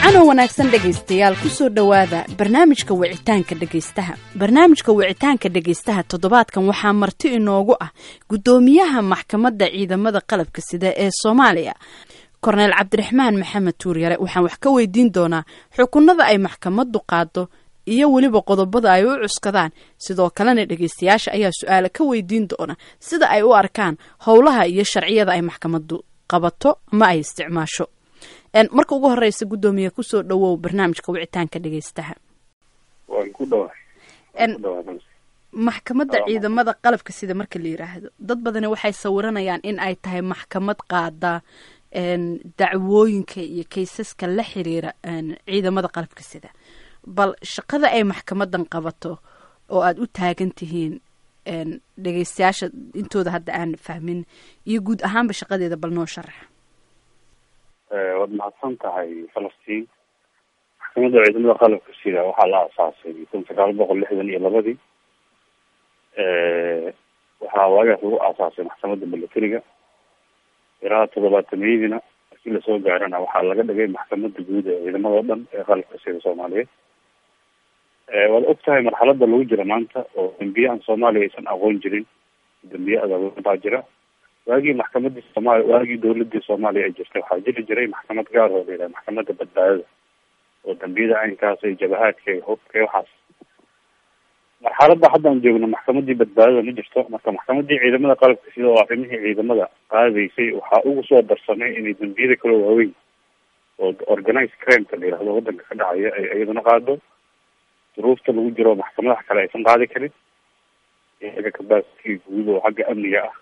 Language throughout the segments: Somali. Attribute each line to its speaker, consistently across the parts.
Speaker 1: wacanoo wanaagsan dhegaystayaal kusoo dhowaada barnaamijka wicitaanka dhegaystaha barnaamijka wicitaanka dhegaystaha toddobaadkan waxaa marti inoogu ah guddoomiyaha maxkamadda ciidamada qalabka sida ee soomaaliya korneyl cabdiraxmaan maxamed tuuryare waxaan wax ka weydiin doonaa xukunada ay maxkamaddu qaado iyo weliba qodobada ay u cuskadaan sidoo kalena dhegaystayaasha ayaa su-aale ka weydiin doona sida ay u arkaan howlaha iyo sharciyada ay maxkamaddu qabato ama ay isticmaasho marka ugu horeysa guddoomiye kusoo dhawow barnaamijka wicitaanka dhegaystaha maxkamadda ciidamada qalabka sida marka la yiraahdo dad badani waxay sawiranayaan in ay tahay maxkamad qaada dacwooyinka iyo kaysaska la xiriira ciidamada qalabka sida bal shaqada ay maxkamadan qabato oo aada u taagan tihiin dhegaystayaasha intooda hadda aan fahmin iyo guud ahaanba shaqadeeda bal noo sharax
Speaker 2: waad mahadsan tahay falastiin maxkamadda ciidamada qalabka sida waxaa la asaasay kun sagaal boqol lixdan iyo labadii waxaa waagaas lagu aasaasay maxkamadda militariga ilaa toddobaatamiyadiina markii lasoo gaarana waxaa laga dhigay maxkamadda guud ee ciidamada o dhan ee qalabka sida soomaaliyeed waad og tahay marxalada lagu jira maanta oo dambiyahan soomaaliya aysan aqoon jirin dambiye adaaban baa jira waagii maxkamadii soomaaliya waagii dawladii soomaaliya ay jirtay waxaa jiri jiray maxkamad gaar oo la yidhaha maxkamadda badbaadada oo dambiyada caynkaas iyo jabahaadka iyo hubka waxaas marxaladda hadda aan joogno maxkamadii badbaadada ma jirto marka maxkamadii ciidamada qalabka sida oo arrimihii ciidamada qaadaysay waxaa ugu soo darsamay inay dambiyada kaloo waaweyn oo organized crimeka la yihahdo wadanka ka dhacaya ay iyaduna qaado duruufta lagu jiro maxkamadaha kale aysan qaadi karin iyaga kabaaskii guud oo xagga amniga ah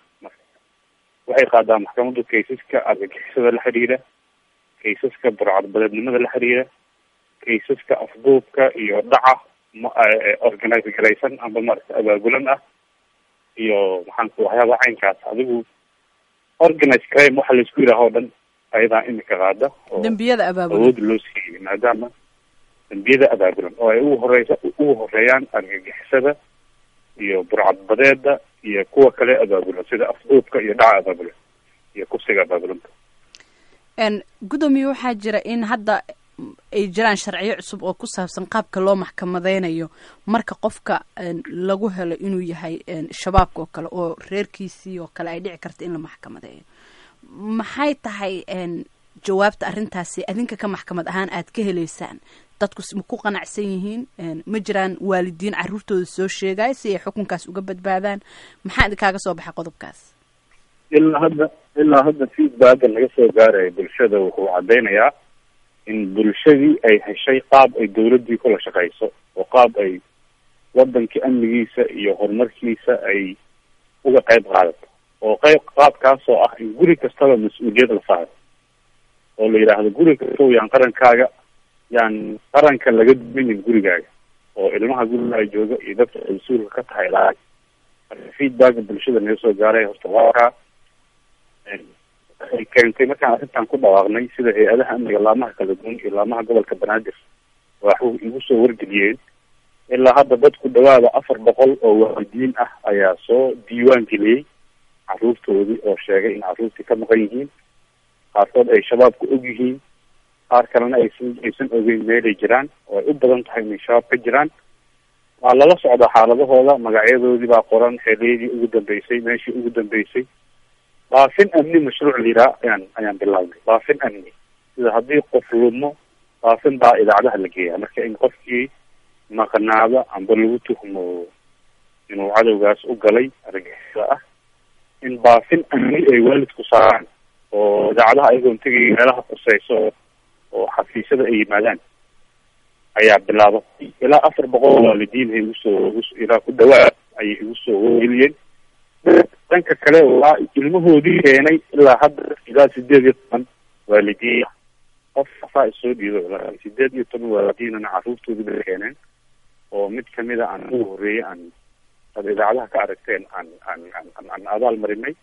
Speaker 2: waxay qaadaa maxkamaddu kaysaska argagixisada la xiriira kaysaska burcadbadeednimada la xiriira kaysaska afduubka iyo dhaca organize garaysan amba maarata abaabulan ah iyo maxaanku waxyaaba caynkaas adigu organize crime waxa laisku yidhaaha o dhan ayadaa imika qaada oo
Speaker 1: dambiyada abaabulan
Speaker 2: awood loo siiyey maadaama dambiyada abaabulan oo ay ugu horeysa ugu horeeyaan argagixisada iyo burcadbadeeda iyo kuwa kale abaabulan sida afduubka iyo dhaca abaabulan iyo kufsiga abaabulanta
Speaker 1: guddoomiye waxaa jira in hadda ay jiraan sharciyo cusub oo ku saabsan qaabka loo maxkamadeynayo marka qofka lagu helo inuu yahay shabaabka oo kale oo reerkiisii oo kale ay dhici karta in la maxkamadeeyo maxay tahay jawaabta arrintaasi adinka ka maxkamad ahaan aad ka heleysaan dadku ma ku qanacsan yihiin ma jiraan waalidiin caruurtooda soo sheegaya si ay xukunkaas uga badbaadaan maxaa idinkaaga soo baxay qodobkaas
Speaker 2: ilaa hadda ilaa hadda feedbacka laga soo gaaraya bulshada wuxuu cadeynayaa in bulshadii ay heshay qaab ay dawladdii kula shaqeyso oo qaab ay wadankii amnigiisa iyo horumarkiisa ay uga qayb qaadato oo qayb qaabkaasoo ah in guri kastaba mas-uuliyad la saaro oo la yidhaahdo guri kastow yaan qarankaaga yaan qaranka laga duminin gurigaaga oo ilmaha gurigaa jooga iyo dadka ay mas-uulka ka tahay laay marka feedbacka bulshada naga soo gaaray horta waakaa ay keentay markaan arrintan ku dhawaaqnay sida hay-adaha amniga laamaha kala duwan iyo laamaha gobolka banaadir waxu igu soo wargeliyeen ilaa hadda dadku dhawaada afar boqol oo waalidiin ah ayaa soo diiwaan geliyey caruurtoodii oo sheegay in caruurtii ka maqan yihiin qaarkood ay shabaabku og yihiin qaar kalena aysan aysan ogeyn meelay jiraan oo ay u badan tahay inay shabaab ka jiraan waa lala socdaa xaaladahooda magacyadoodii baa qoran xeeliyadii ugu dambeysay meeshii ugu dambeysay baafin amni mashruuc la yidhaha ayaan ayaan bilaabnay baafin amni sida haddii qof lumo baafin baa idaacadaha la geeyaa marka in qofkii maqnaado amba lagu tuhmo inuu cadowgaas u galay argagixisada ah in baafin amni ay waalidku saaraan oo idaacadaha ayagoon tegay meelaha quseyso oo xafiisyada ay yimaadaan ayaa bilaabatay ilaa afar boqol waalidiin ay igusoo ilaa ku dhawaad ayay igu soo wargeliyeen dhanka kale waa ilmahoodii keenay ilaa hadda ilaa sideed iyo toban waalidiin qof afaa isoo dhiido sideed iyo toban waalidiinana caruurtoodii bay keeneen oo mid kamida aan ugu horreeyay aan ad idaacadaha ka aragteen aan aan aan aan abaal marinay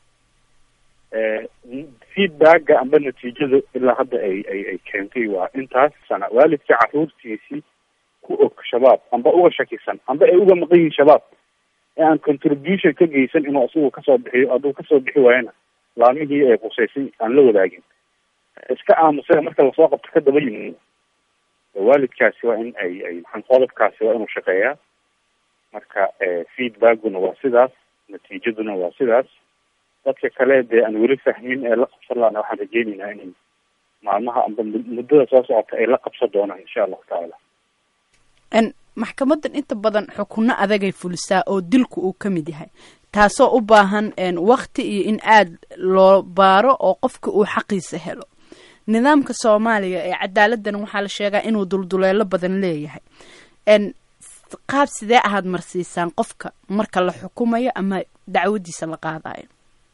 Speaker 2: feedbacka amba natiijada ilaa hadda ay ay ay keentay waa intaas sana waalidka caruurtiisii ku og shabaab amba uga shakisan amba ay uga maqan yihiin shabaab ee aan contribution ka geysan inuu isagu kasoo bixiyo hadduu kasoo bixi waayana laamihii ay qusaysay aan la wadaagin iska aamusay marka lasoo qabto ka daba yimid waalidkaasi waa in ay ay maxan qodobkaasi waa inuu shaqeeyaa marka feedbackguna waa sidaas natiijaduna waa sidaas dadka kale dee aan weli fahmin ee la qabsan laana waxaan rajeyneynaa inay maalmaha amba muddada soo socota ay la qabsan doonaan insha allahu tacaala
Speaker 1: maxkamadan inta badan xukunno adagay fulisaa oo dilku uu ka mid yahay taasoo u baahan wakti iyo in aada loo baaro oo qofka uu xaqiisa helo nidaamka soomaaliya ee cadaaladdan waxaa la sheegaa inuu dulduleelo badan leeyahay qaab sidee ahaad marsiisaan qofka marka la xukumayo ama dacwadiisa la qaadayo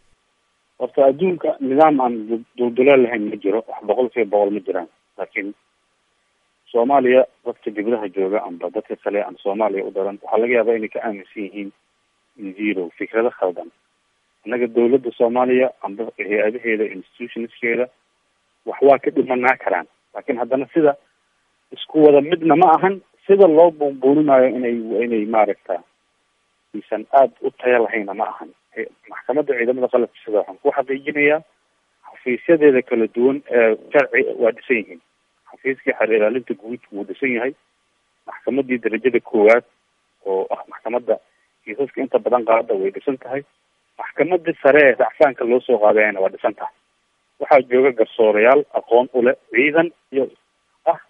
Speaker 2: horta adduunka nidaam aan dulduleel lahayn ma jiro wax boqol kiiba boqol ma jiraan laakiin soomaaliya dadka dibadaha jooga amba dadka kale aan soomaaliya u daran waxaa laga yaabaa inay ka aaminsan yihiin zero fikrado khaldan annaga dawladda soomaaliya amba hay-adaheeda institutionskeeda wax waa ka dhimanaa karaan laakiin haddana sida isku wada midna ma ahan sida loo buunbuuninaayo inay inay maaragta isan aada u taya lahayna ma ahan maxkamadda ciidamada qalabka sida waxaan ku xaqiijinayaa xafiisyadeeda kala duwan ee sharci waa dhisan yihiin xafiiskii xeer ilaalinta guud wuu dhisan yahay maxkamadii darajada koowaad oo ah maxkamadda kiisaska inta badan qaada way dhisan tahay maxkamadii sare ee racfaanka loo soo qaadayana waa dhisan tahay waxaa jooga garsoorayaal aqoon ule ciidan iyo ah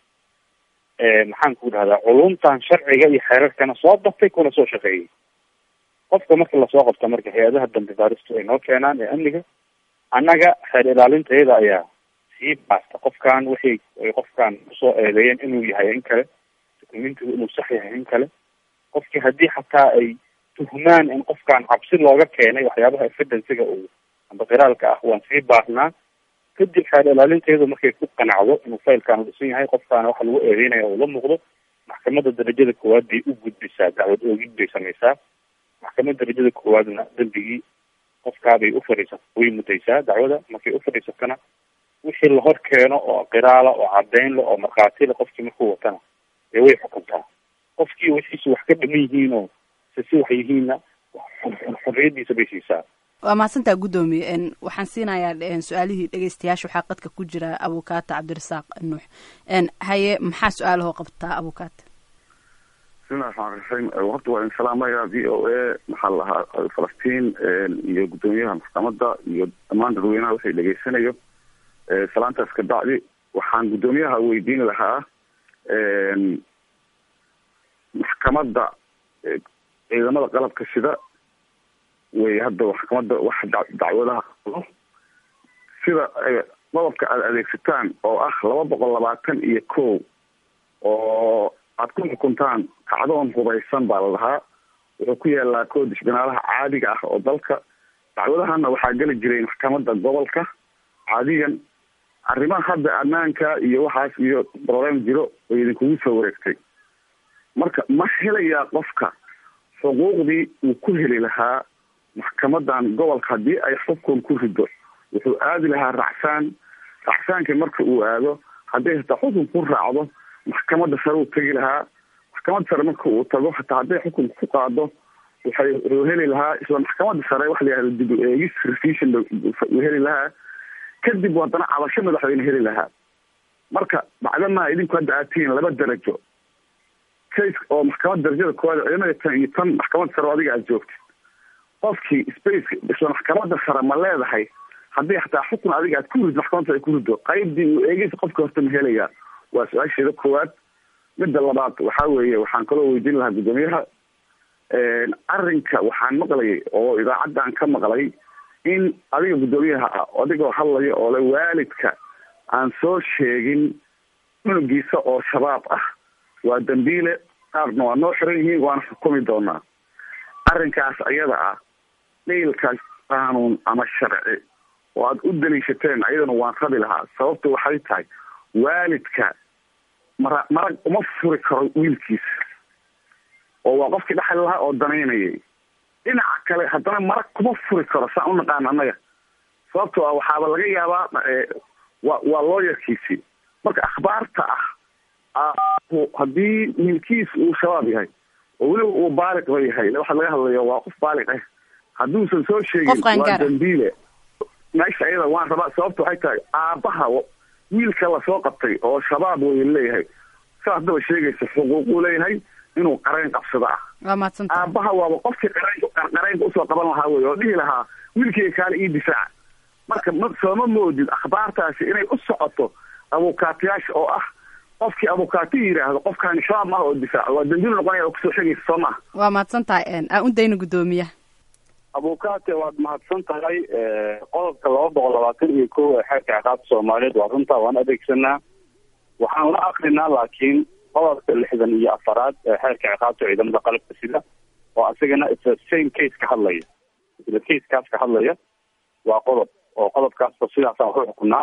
Speaker 2: maxaan ku dhahdaa culumtan sharciga iyo xeerarkana soo bartay kuna soo shaqeeyay qofka marka lasoo qabta marka hay-adaha dambi baaristu ay noo keenaan ee amniga annaga xeer ilaalintayada ayaa sii baasta qofkan waxay ay qofkan kusoo eedeeyeen inuu yahay in kale dokumentigu inuu sax yahay in kale qofkii haddii xataa ay tuhmaan in qofkan cabsi looga keenay waxyaabaha evidenciga uu amba qiraalka ah waan sii baarnaa kadib xeer ilaalintayadu markay ku qanacdo inuu faylkan dhisan yahay qofkaana waxa lagu eedeynaya uu la muuqdo maxkamadda darajada koowaad bay u gudbisaa dacwad oogid bay samaysaa maxkamadda darajada koowaadna dembigii qofkaabay u fadhiisata way mudaysaa dacwada markay u fadhiisatana wixii la hor keeno oo qiraala oo caddayn le oo markhaatile qofkii markuu watana dee way xukuntaa qofkii wixiisu wax ka dhiman yihiin oo se si wax yihiinna xorriyadiisa bay siisaa
Speaker 1: waa mahadsantaa guddoomiye waxaan siinayaa su-aalihii dhegeystayaasha waxaa qadka ku jira abukaata cabdirasaaq nuux haye maxaa su-aalahoo qabtaa abukaata
Speaker 3: bismillahi raxmaan raxiim horta waa in salaamaya v o a maxaa lahaa falastiin iyo guddoomiyaha maxkamadda iyo dhammaan dadweynaha waxay dhegeysanayo salaantaas ka bacdi waxaan guddoomiyaha weydiin lahaa maxkamadda ciidamada qalabka sida way hadda maxkamadda wax dacwadaha qabo sida qodobka aada adeegsataan oo ah laba boqol labaatan iyo kow oo aada ku xukuntaan kacdoon hubaysan baa la dhahaa wuxuu ku yaalaa koodis binaalaha caadiga ah oo dalka dacwadahana waxaa geli jiray maxkamadda gobolka caadiyan arrimaha hadda ammaanka iyo waxaas iyo problem jiro way idinkugu soo wareegtay marka ma helayaa qofka xuquuqdii uu ku heli lahaa maxkamadan gobolka haddii ay xukun ku rido wuxuu aadi lahaa racsaan racsaanka marka uu aado hadday hataa xukun ku raacdo maxkamadda sare uu tegi lahaa maxkamadda sare marka uu tago hataa hadday xukun ku qaado waxay wuxuu heli lahaa isla maxkamadda sare waxa la yihahda dib u eegis revision uu heli lahaa kadib haddana cabasho madaxweyne heli lahaa marka bacdamaa idinku hadda aad tihiin laba darajo case oo maxkamadda darajada koowaad ciidamada tan iyo tan maxkamadda sare oo adiga aad joogtid qofkii space isla maxkamadda sare ma leedahay haddii hataa xukun adiga aad ku rid maxkamadda ay ku rido qaybdii uu eegeysa qofka horta ma helayaa waa su-aasheeda koowaad midda labaad waxaa weeye waxaan kaloo weydiin lahaa guddoomiyaha arrinka waxaan maqlayay oo idaacaddan ka maqlay in adiga guddoomiyaha ah adigoo hadlaya oo le waalidka aan soo sheegin cunugiisa oo shabaab ah waa dambiile qaarna waa noo xiran yihiin waana xukumi doonaa arrinkaas ayada ah dhiilka qaanuun ama sharci oo aada u daliishateen ayadana waan rabi lahaa sababtu waxay tahay waalidka mara marag uma furi karo wiilkiisa oo waa qofkii dhexli lahaa oo danaynayay dhinaca kale haddana marag kuma furi karo saan u naqaan annaga sababto ah waxaaba laga yaabaa wa waa looyarkiisii marka akhbaarta ah haddii wiilkiis uu shabaab yahay oo weliba uu baaliqba yahay waxaa laga hadlayo waa qof baaliq ah hadduusan soo sheegin waa dambiile meesha ayada waan rabaa sababta waxay tahay aabaha wiilka lasoo qabtay oo shabaab way leeyahay saa haddaba sheegaysa xuquuquu leeyahay inuu qarayn qabsado ah
Speaker 1: waa mahadsantahay
Speaker 3: aabaha waaba qofkii qarayn qaraynka usoo qaban lahaa wey oo dhihi lahaa wiilkayga kaale ii difaaca marka ma sooma moodid akhbaartaasi inay u socoto abukaatiyaasha oo ah qofkii abukaati yidhaahdo qofkaani shabaab maaha oo difaaco waa dambiil noqonaya oo kusoo sheegaysa soo maha
Speaker 1: waa mahadsan tahay aan u dayna guddoomiyaha
Speaker 2: abukaate waad mahadsan tahay qodobka laba boqol labaatan iyo kow ee xeerka ciqaabta soomaaliyeed waa runtaa waan adeegsanaa waxaan la akrinaa laakiin qodobka lixdan iyo afaraad ee xeerka ciqaabta ciidamada qalabka sida oo asagana isla same case ka hadlaya isla casekaas ka hadlaya waa qodob oo qodobkaasba sidaasaan waxu xukunaa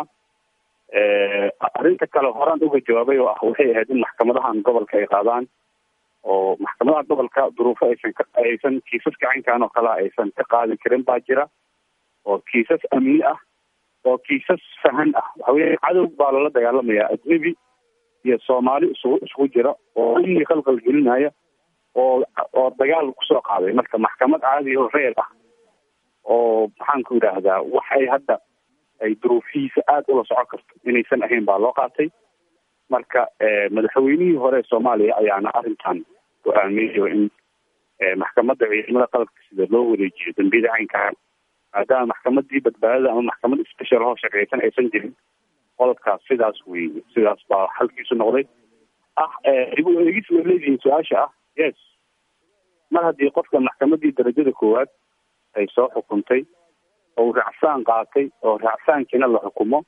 Speaker 2: arrinta kale horaan uga jawaabay oo ah waxay ahayd in maxkamadahan gobolka ay qaadaan oo maxkamadaha gobolka duruufo aysan ka aysan kiisaska caynkan oo kale aysan ka qaadi karin baa jira oo kiisas amni ah oo kiisas fahan ah waxa weye cadow baa lala dagaalamayaa ajnebi iyo soomaali isugu isugu jira oo amni khalqal gelinaya oo oo dagaal kusoo qaaday marka maxkamad caadi oo reer ah oo maxaan ku yidhaahdaa wax ay hadda ay duruufihiisa aada ula socon karto inaysan ahayn baa loo qaatay marka madaxweynihii hore ee soomaaliya ayaana arrintan go-aamiyayo in maxkamadda ciidamada qalabka sida loo wareejiyo dambiyada caynkaa maadaama maxkamadii badbaadada ama maxkamad special hoo shaqeysan aysan jirin qodobkaas sidaas weeye sidaas baa halkiisu noqday ah dib u eegis way leedihiin su-aasha ah yes mar haddii qofka maxkamadii darajada koowaad ay soo xukuntay oo raacsaan qaatay oo raacsaankiina la xukumo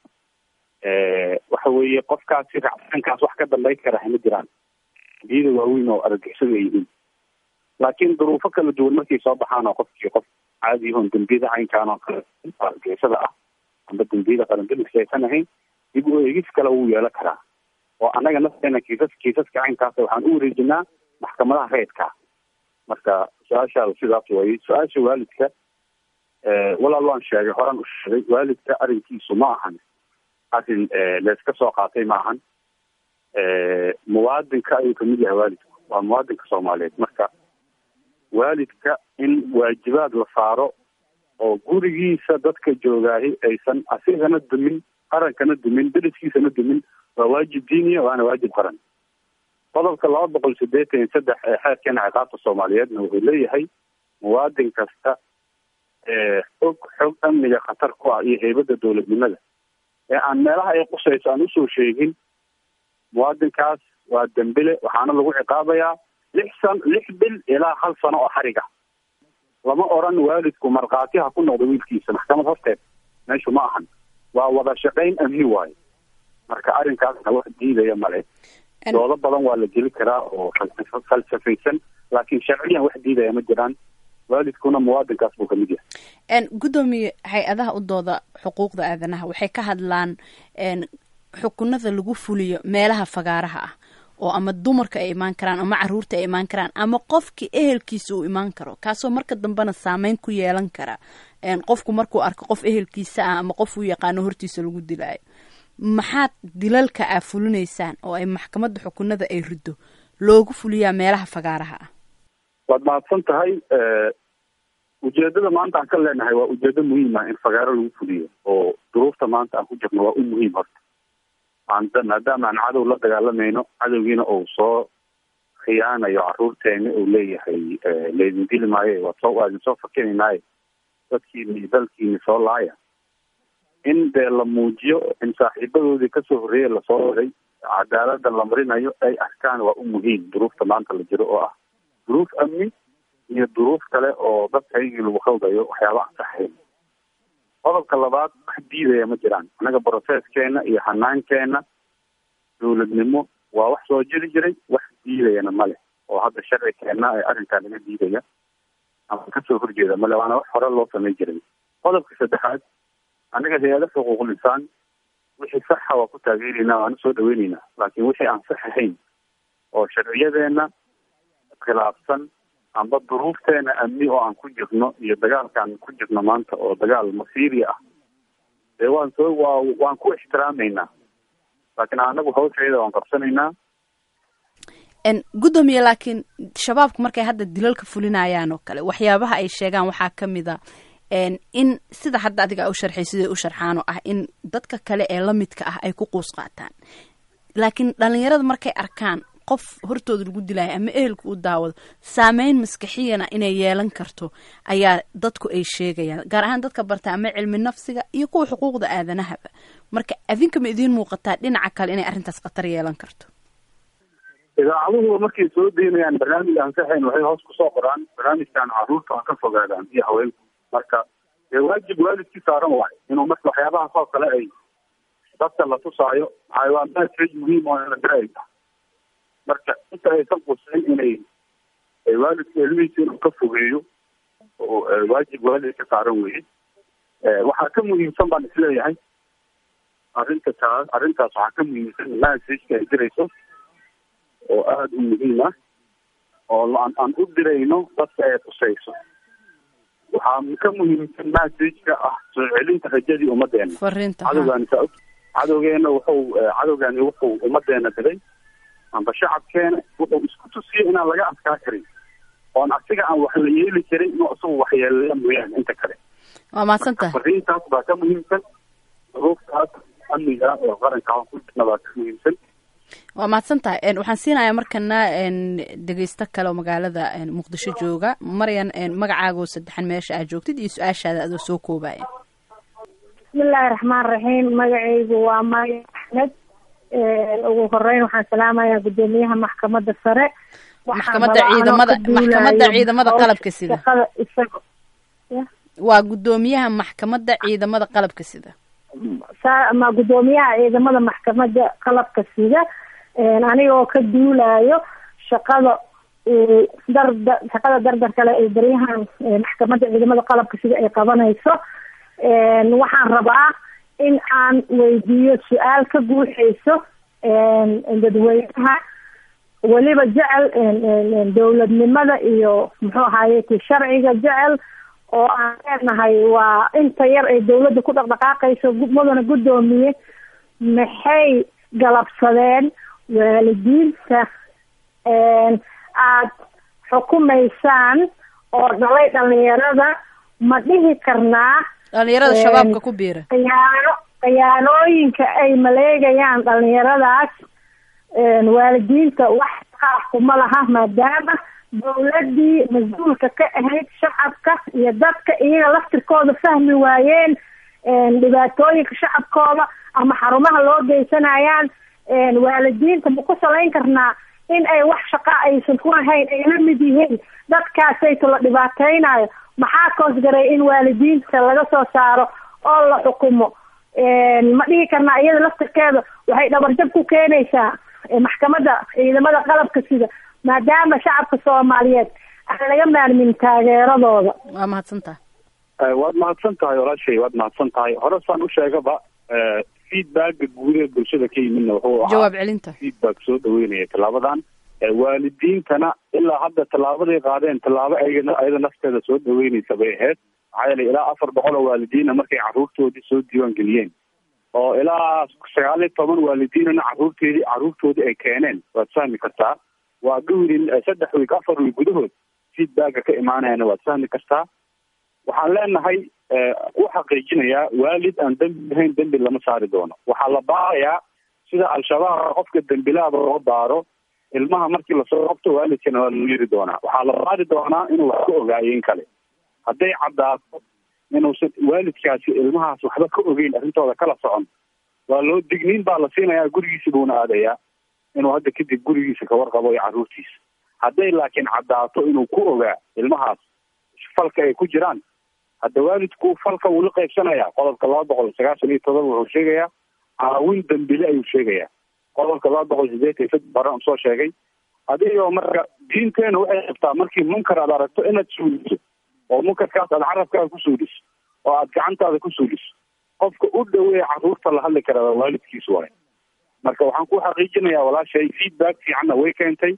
Speaker 2: waxa weeye qofkaasi raacsaankaas wax ka dambeyn kara hama jiraan diyada waaweyn oo argagixisada ay yihiin laakiin duruufo kala duwan markay soo baxaan oo qofkii qof caadi yahoon dembiyada caynkaan oo kale argagixisada ah amba dembiyada qarandaligsi aysan ahayn dib u eegis kale wuu yeelan karaa oo annaga nafteena kiisas kiisaska caynkaas waxaan u wareejinaa maxkamadaha reedka marka su-aashaada sidaas waye su-aasha waalidka walaal waan sheegay horaan u sheegay waalidka arrinkiisu ma ahan arrin layska soo qaatay ma ahan muwaadinka ayuu kamid yahay waalidku waa muwaadinka soomaaliyeed marka waalidka in waajibaad la saaro oo gurigiisa dadka joogaahi aysan asigana dumin qarankana dumin deriskiisana dumin waa waajib diiniya waana waajib qaran qodobka laba boqol sideetan iyo saddex ee xeerkeena ciqaabta soomaaliyeedna wuxuu leeyahay muwaadin kasta og xog amniga khatar ku ah iyo heybadda dowladnimada ee aan meelaha ay qusayso aan usoo sheegin muwaadinkaas waa dembile waxaana lagu ciqaabayaa lix san lix bil ilaa hal sano oo xariga lama oran waalidku markhaati ha ku noqdo wiilkiisa maxkamad horteed meeshu ma ahan waa wada shaqayn amni waayo marka arrinkaasna wax diidaya male doodo badan waa la geli karaa oo falsafaysan laakiin sharciyan wax diidaya ma jiraan waalidkuna muwaadinkaas buu kamid yahay
Speaker 1: guddoomiye hay-adaha u dooda xuquuqda aadanaha waxay ka hadlaan xukunada lagu fuliyo meelaha fagaaraha ah oo ama dumarka ay imaan karaan ama caruurta ay imaan karaan ama qofkii ehelkiisa uu imaan karo kaasoo marka dambena saameyn ku yeelan kara qofku markuu arko qof ehelkiisa ah ama qof uu yaqaano hortiisa lagu dilaayo maxaad dilalka aa fulinaysaan oo ay maxkamadda xukunada ay riddo loogu fuliyaa meelaha fagaaraha ah
Speaker 2: waad mahadsan tahay ujeedada maanta aan ka leenahay waa ujeedo muhiima in fagaaro lagu fuliyo oo duruufta maanta aan ku jirno waa u muhiim horta maadaama aan cadow la dagaalamayno cadowgiina uu soo khiyaanayo caruurteena uu leeyahay laydin dili maayo waad soo waa idin soo fakinaynaay dadkiini dalkiini soo laaya in dee la muujiyo in saaxiibadoodii kasoo horreeyay lasoo waday cadaalada la marinayo ay arkaan waa u muhiim duruufta maanta la jiro oo ah duruuf amni iyo duruuf kale oo dadkaygii lagu khaldayo waxyaaba ansaxayn qodobka labaad wax diidaya ma jiraan annaga brocesskeena iyo hanaankeena dowladnimo waa wax soo jiri jiray wax diidayana male oo hadda sharci keena ee arrinkaa laga diidaya ama kasoo horjeeda male waana wax hore loo samay jiray qodobka saddexaad annaga hay-ada xuquuqul insaan wixii saxa waa ku taageeraynaa waana soo dhaweyneynaa laakiin wixii aan sax ahayn oo sharciyadeena khilaafsan amba duruufteena amni oo aan ku jirno iyo dagaalkaan ku jirno maanta oo dagaal masiiri ah dee waan soo waa waan ku ixtiraameynaa laakiin anagu hawsheeda waan qabsanaynaa
Speaker 1: guddoomiye laakiin shabaabku markay hadda dilalka fulinayaan oo kale waxyaabaha ay sheegaan waxaa ka mid a in sida hadda adiga u sharxay siday u sharxaan oo ah in dadka kale ee lamidka ah ay ku quus qaataan laakiin dhalinyarada markay arkaan qof hortooda lagu dilaayo ama ehelka u daawado saameyn maskaxiyana inay yeelan karto ayaa dadku ay sheegayaan gaar ahaan dadka barta ama cilmi nafsiga iyo kuwa xuquuqda aadanahaba marka adinka ma idiin muuqataa dhinaca kale inay arrintaas khatar yeelan karto
Speaker 2: idaacaduhu markay soo deynayaan barnaamij ansaxayn waxay hoos kusoo qoraan barnaamijkan caruurta ha ka fogaadaan iyo haweenku marka dee waajib waalidkii saaran waay inuu marka waxyaabahaas oo kale ay dadka la tusaayo xayawaanaad muhiim oo in la diraay marka inta aysan qusayn inay waalidka ilmihiisa inuu ka fogeeyo oo waajib waalid ka saaran weye waxaa ka muhiimsan baan isleeyahay arrinta taas arrintaas waxaa ka muhiimsan messageka ay dirayso oo aada u muhiim ah oo aan aan u dirayno dadka ay tusayso waxaa ka muhiimsan messageka ah soo celinta rajadii ummadeena
Speaker 1: fariinta
Speaker 2: cadowgaani saa cadowgeena wuxuu cadowgaani wuxuu ummadeena dilay amba shacabkeena wuxuu isku tusiya inaan laga adkaa karin oon asiga aan wax la yeeli karin inuu isagu waxyeelaya mooyaane inta kale
Speaker 1: waa mahadsan tahay
Speaker 2: fariintaas baa ka muhiimsan xuruuftaas amniga oo qaranka ku jirna baa ka muhiimsan
Speaker 1: waa mahadsan tahay waxaan siinayaa markana dhegeysto kale oo magaalada muqdisho jooga maryan magacaago saddexan meesha aad joogtid iyo su-aashaada adoo soo koobaya
Speaker 4: bismillaahi raxmaan raxiim magacaygu waa maya axmed ugu horeyn waxaan salaamayaa guddoomiyaha maxkamadda sare
Speaker 1: maxkamadda ciidamada maxkamadda ciidamada qalabka sida
Speaker 4: isaga
Speaker 1: waa guddoomiyaha maxkamadda ciidamada qalabka sida
Speaker 4: ma guddoomiyaha ciidamada maxkamadda qalabka sida anigoo ka duulayo shaqada darda shaqada dardar kale ee baryahan maxkamadda ciidamada qalabka sida ay qabanayso waxaan rabaa in aan weydiiyo su-aal ka guuxeyso dadweynaha weliba jecel dowladnimada iyo muxuu ahaye ti sharciga jecel oo aan leenahay waa inta yar ay dawladda ku dhaqdhaqaaqayso mudana guddoomiye maxay galabsadeen waalidiinta aada xukumaysaan oo dhalay dhalinyarada ma dhihi karnaa
Speaker 1: dhalinyarada shabaabka ku biira
Speaker 4: khiyaano khiyaanooyinka ay maleegayaan dhalinyaradaas waalidiinta wax qaah kuma laha maadaama dawladdii mas-uulka ka ahayd shacabka iyo dadka iyaga laftirkooda fahmi waayeen dhibaatooyinka shacabkooda ama xarumaha loo geysanayaan waalidiinta ma ku salayn karnaa in ay wax shaqa aysan ku lahayn ay la mid yihiin dadkaasayto la dhibaateynayo maxaa koosgaray in waalidiinta laga soo saaro oo la xukumo ma dhihi karnaa iyada laftirkeeda waxay dhabarjab ku keenaysaa maxkamadda ciidamada qalabka sida maadaama shacabka soomaaliyeed aan laga maarmin taageeradooda
Speaker 1: waa mahadsan tahay
Speaker 2: waad mahadsan tahay walaashay waad mahadsan tahay hore saan u sheegaba feedbacka guud ee bulshada ka yimidna wuxuu ahaa
Speaker 1: jawaab celinta
Speaker 2: feedback soo dhaweynaya tallaabadan waalidiintana ilaa hadda tallaabaday qaadeen tallaabo ayagana ayada nafteeda soo dhaweynaysa bay ahayd maxaa yeelay ilaa afar boqol oo waalidiina markay carruurtoodii soo diiwaan geliyeen oo ilaa sagaal iyo toban waalidiinana carruurteedii carruurtoodii ay keeneen waad fahmi kartaa waa dhowrin saddex wiig afar wiig gudahood feedbacka ka imaanayana waad fahmi kartaa waxaan leenahay u xaqiijinayaa waalid aan dembi lahayn dembi lama saari doono waxaa la baarayaa sida al-shabaab qofka dembilaaba loo baaro ilmaha markii lasoo qabto waalidkana waa loo yiri doonaa waxaa la baari doonaa inuu wax ka ogaayo in kale hadday caddaato inuusan waalidkaasi ilmahaas waxba ka ogeyn arrintooda kala socon waa loo digniin baa la siinayaa gurigiisa buuna aadayaa inuu hadda kadib gurigiisa ka warqabo iyo carruurtiisa hadday laakiin caddaato inuu ku ogaa ilmahaas falka ay ku jiraan hadda waalidku falka wuu la qaybsanayaa qodobka laba boqol sagaashan iyo todoba wuxuu sheegayaa caawin dambile ayuu sheegayaa qodobka laba boqol sideetan iyo saddex baran soo sheegay adigoo marka diinteena waxay qabtaa markii munkar aad aragto inaad suuliso oo munkarkaas aad carabkaaga ku suuliso oo aad gacantaada ku suuliso qofka u dhaweeya carruurta la hadli karaa waa waalidkiis waay marka waxaan ku xaqiijinayaa walaashay feedback fiicanna way keentay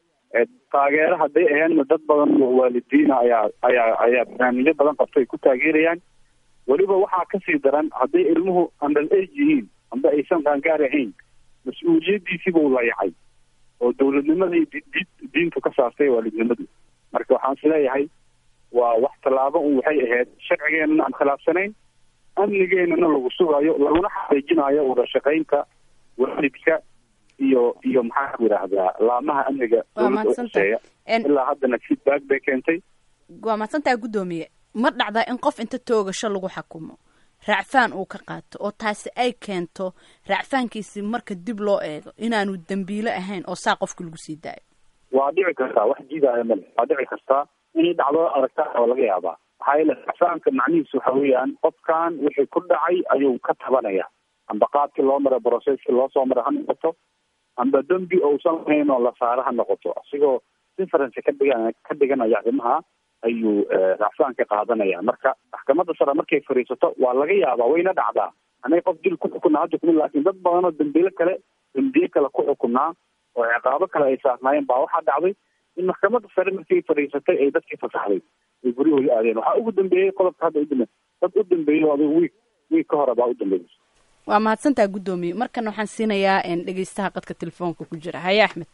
Speaker 2: taageero hadday ahaydna dad badan oo waalidiina ayaa ayaa ayaa barnaamijyo badan qabto ay ku taageerayaan weliba waxaa kasii daran hadday ilmuhu under age yihiin amba aysan qaangaar ahayn mas-uuliyaddiisii buu layacay oo dawladnimadii di diintu ka saartay waalidnimadu marka waxaan isleeyahay waa wax tallaabo un waxay ahayd sharcigeenana aan khilaafsanayn amnigeenana lagu sugayo laguna xaqiijinayo wada shaqaynta waalidka iyo iyo maxaa ku yidhaahdaa laamaha amniga
Speaker 1: Waa
Speaker 2: dowladda
Speaker 1: mahadsantahay.
Speaker 2: uquseeya
Speaker 1: En-
Speaker 2: ilaa haddana feedback bay keentay
Speaker 1: waa mahadsantaha guddoomiye ma dhacdaa in qof inta toogasho lagu xakumo raacfaan uu ka qaato oo taasi ay keento raacfaankiisi marka dib loo eego inaanu dembiile ahayn oo saa qofka lagu sii daayo
Speaker 2: waa dhici kartaa wax jiidaya male waa dhici kartaa inay dhacdo aragtaa oo laga yaabaa maxaa yeele raacfaanka macnihiisu waxa weeyaan qofkan wixii ku dhacay ayuu ka tabanaya amba qaabkii loo maray processkii loo soo maray ha noqoto amba dembi ousan lahayn oo la saaro ha noqoto asigoo difference ka dhigan ka dhiganaya arrimaha ayuu eh, raacfaan ka qaadanaya marka maxkamadda sare markay fadhiisato waa laga yaabaa wayna dhacdaa anay qof dil ku xukunaa ha xukumin laakiin dad badan oo dembiile kale dembiye kale ku xukunaa oo ciqaabo kale ay saarnaayeen baa waxaa dhacday in maxkamadda sare markay fadhiisatay ay dadkii fasaxday ay guryahooda aadeen waxaa ugu dambeeyey qodobka hadda udambe dad u dambeeyey oo adiga wiig wiig ka hore baa u dambeeyey
Speaker 1: waa mahadsantaha guddoomiye markana waxaan siinayaa en, dhegeystaha qadka telefoonka ku jira haye axmed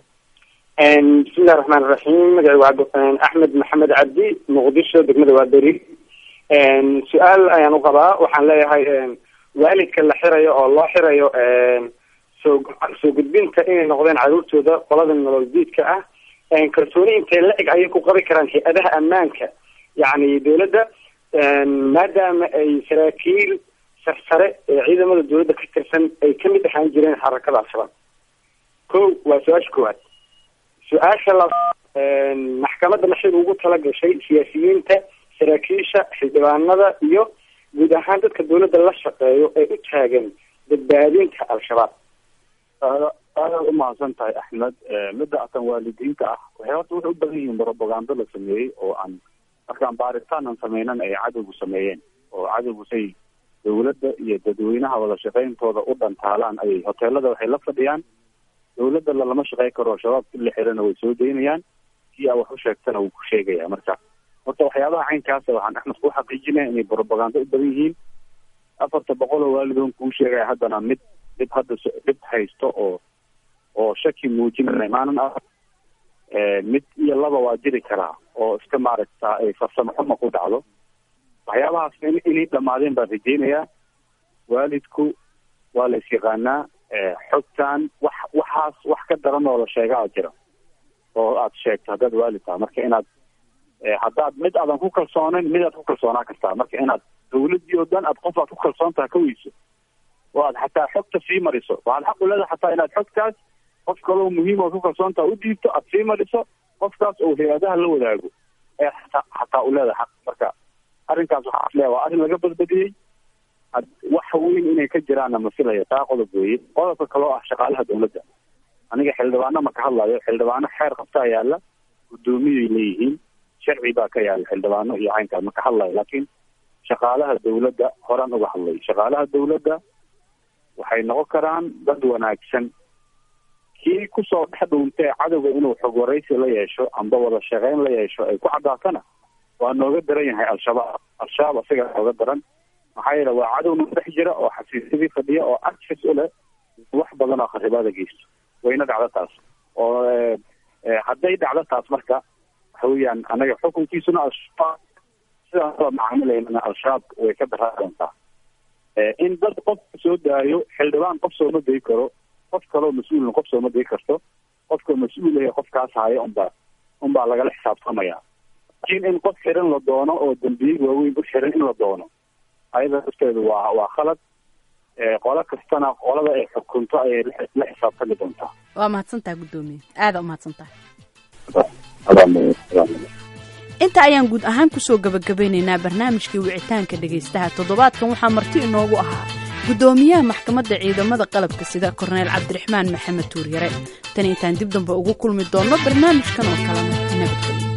Speaker 5: bismillahi raxmaan iraxiim magacaygu cabdi axmed maxamed cabdi muqdisho degmada waaberi su-aal ayaan u qabaa waxaan leeyahay waalidka la xirayo oo loo xirayo soo soo gudbinta inay noqdeen caruurtooda qolada nolol diidka ah kalsooni intay la eg ayay ku qabi karaan hay-adaha ammaanka yacni dowladda maadaama ay saraakiil sarsare ee ciidamada dowladda ka tirsan ay kamid ahaan jireen xarakada al-shabaab ko waa su-aasha koowaad su-aasha la maxkamadda maxay ugu tala gashay siyaasiyiinta saraakiisha xildhibaanada iyo guud ahaan dadka dowladda la shaqeeyo ee u taagan badbaadinta al-shabaab
Speaker 2: aada aadaad umahadsan tahay axmed midda atan waalidiinta ah waxay horta waxay u badan yihiin propagando la sameeyey oo aan markaan baaritaan aan sameynan ay cadowgu sameeyeen oo cadowgu say dowladda iyo dadweynaha wada shaqeyntooda u dhantaalaan ayay hoteelada waxay la fadhiyaan dowladda lalama shaqey karo shabaab ki la xirana way soo daynayaan kii aa wax u sheegtana wuu ku sheegaya marka horta waxyaabaha caynkaasa waxaan axmed ku xaqiijinaya inay propagando u badan yihiin afarta boqol oo waalidoon kuu sheegaya haddana mid dhib hadda so- dhib haysto oo oo shaki muujinaya maanan ah mid iyo laba waa jiri karaa oo iska maaragta ay farsamo xuma ku dhacdo waxyaabahaas in inay dhamaadeen baan rajeynayaa waalidku waa la isyaqaanaa xogtan wax waxaas wax ka daran oo la sheegaa jira oo aad sheegto haddaad waalid tahay marka inaad haddaad mid aadan ku kalsoonayn midaad ku kalsoonaa kartaa marka inaad dawladii oo dhan aad qof aad ku kalsoon tahay ka weyso oo aad xataa xogta sii mariso waxaad xaq u leedahay xataa inaad xogtaas qof kaloo muhiim oo ku kalsoon tahay u dhiibto aad sii mariso qofkaas oo hay-adaha la wadaago ee xataa xataa u leedahay xaq marka arrinkaas waxaa is leeya waa arrin laga badbadiyey wax weyn inay ka jiraanna ma filaya taa qodob weeye qodobka kaloo ah shaqaalaha dawladda aniga xildhibaano ma ka hadlayo xildhibaano xeer qabtaa yaalla guddoomiyay leeyihiin sharci baa ka yaalla xildhibaano iyo caynkaa ma ka hadlayo laakiin shaqaalaha dawladda horaan uga hadlay shaqaalaha dawladda waxay noqon karaan dad wanaagsan kii kusoo dhex dhuuntee cadowga inuu xog waraysi la yeesho amba wada shaqeyn la yeesho ay ku caddaatana waa nooga daran yahay al-shabaab al-shabaab isaga nooga daran maxaa yeele waa cadow noo dhex jira oo xasiisyadii fadhiya oo access u leh wax badan oo kharibaada geysto wayna dhacdo taas oo hadday dhacdo taas marka waxa weeyaan anaga xukunkiisuna al-shabaab sidaan ula macaamilaynana al-shabaab way ka daraa doontaa in dad qof soo daayo xildhibaan qof sooma dayi karo qof kaloo mas-uulna qof sooma dayi karto qofka mas-uulahe qofkaas haya unbaa unbaa lagala xisaabtamaya laakiin in qof xiran la doono oo dambiye waaweyn u xiran in la doono ayada lafteedu waa waa khalad qolo kastana qolada ay xukunto ayay la xisaabtami doontaa
Speaker 1: waa mahadsantaha guddoomiye aada umahadsantahay inta ayaan guud ahaan kusoo gabagabeynaynaa barnaamijkii wicitaanka dhegaystaha toddobaadkan waxaa marti inoogu ahaa guddoomiyaha maxkamadda ciidamada qalabka sida korneyl cabdiraxmaan maxamed tuuryare tan intaan dib dambe ugu kulmi doonno barnaamijkan oo kalena nabadgelyo